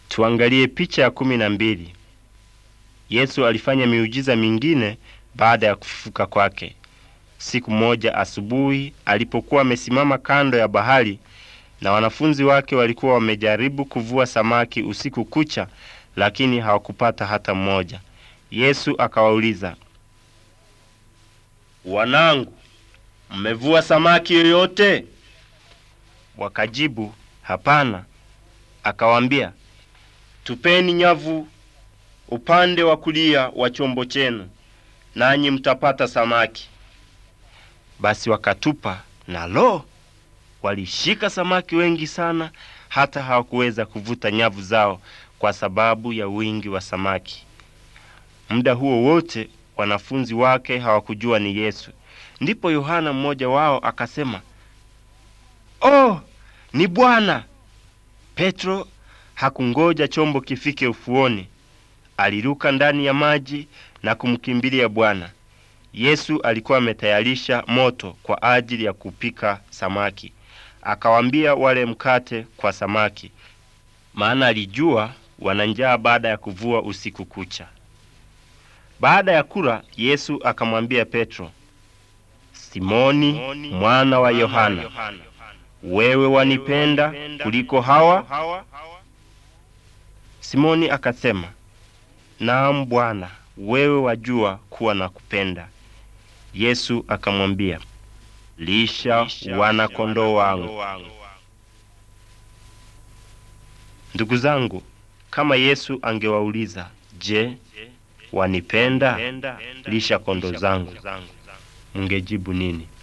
Tuangalie picha ya kumi na mbili. Yesu alifanya miujiza mingine baada ya kufufuka kwake. Siku moja asubuhi, alipokuwa amesimama kando ya bahari na wanafunzi wake walikuwa wamejaribu kuvua samaki usiku kucha, lakini hawakupata hata mmoja. Yesu akawauliza, wanangu, mmevua samaki yoyote? Wakajibu, hapana. Akawaambia, tupeni nyavu upande wa kulia wa chombo chenu, nanyi mtapata samaki. Basi wakatupa, na lo, walishika samaki wengi sana, hata hawakuweza kuvuta nyavu zao kwa sababu ya wingi wa samaki. Muda huo wote wanafunzi wake hawakujua ni Yesu. Ndipo Yohana mmoja wao akasema, oh, ni Bwana. Petro hakungoja chombo kifike ufuoni, aliruka ndani ya maji na kumkimbilia Bwana. Yesu alikuwa ametayarisha moto kwa ajili ya kupika samaki. Akawaambia wale mkate kwa samaki, maana alijua wana njaa baada ya kuvua usiku kucha. Baada ya kula, Yesu akamwambia Petro, Simoni mwana wa Yohana, wewe wanipenda kuliko hawa? Simoni akasema, Naam Bwana, wewe wajua kuwa nakupenda. Yesu akamwambia, Lisha wana kondoo wangu. Ndugu zangu, kama Yesu angewauliza, Je, wanipenda? Lisha kondoo zangu. Mungejibu nini?